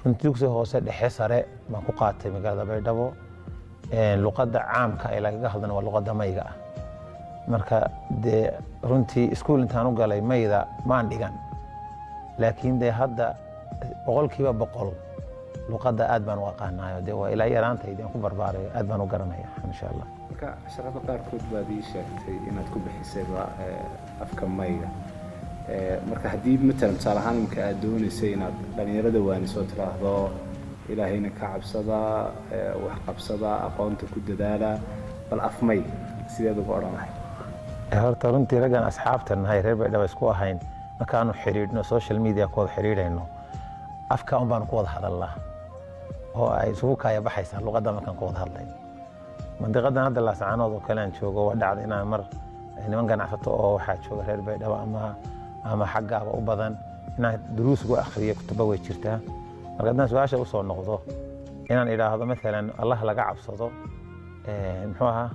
runtii dugsi hoose dhexe sare baan ku qaatay magaalada baydhabo luqadda caamka ee lagaga hadlana waa luqadda mayga ah marka dee runtii iskuul intaan u galay mayda maan dhigan laakiin dee hadda boqolkiiba boqol luqadda aad baan u aqaanayo dee waa ilaa yaraantaydi aan ku barbaarayo aad baan u garanaya insha allah marka casharada qaarkood baad ii sheegtay inaad ku bixisayba afka mayga marka haddii matalan tusaale ahaan imika aad doonaysay inaad dhallinyarada waanisoo tiraahdo ilaahayna ka cabsada wax qabsada aqoonta ku dadaala bal afmay sideed uga odhan lahay horta runtii raggan asxaabta nahay reer baydhaba isku ahayn markaanu xidhiidhno social media ku wada xidhiidhayno afka un baanu ku wada hadalnaa oo ay isugu kaaya baxaysaa luqadda markaan ku wada hadlay mandiqadan hadda laascaanood oo kale aan joogo waa dhacda inaan mar niman ganacsato oo waxaa jooga reer baydhabo ama ama xaggaaba u badan inaan duruus ugu akhriyo kutuba way jirtaa marka haddaan su-aasha usoo noqdo inaan idhaahdo maalan allah laga cabsado muxuu ahaa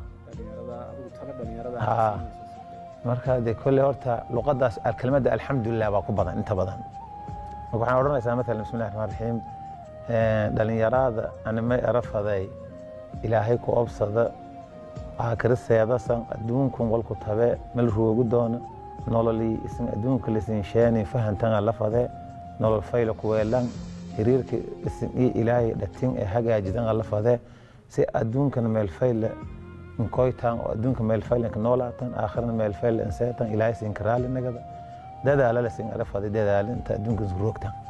marka dee kolley horta luqaddaas kelmadda alxamdulilah baa ku badan inta badan marka waxaan odhanaysaa maalan bismi llahi raxmaan raxiim dhalinyarada animay erafaday ilaahay ku obsada aakiriseedasan adduunkun walku tabe mel roogu doona nololii isin adduunka lisin sheeni fahantan lafade nolol fayla kuweelan xiriirka isin iyo ilaahay dhatin ee hagaajidan lafade si adduunkan meel fayle nkoytan oo adduunka meel faylanka noolaatan aakhirna meel fayle inseetan ilaahay sin karaali nagada dadaala lasin arafade dadaalinta adduunka isroogtan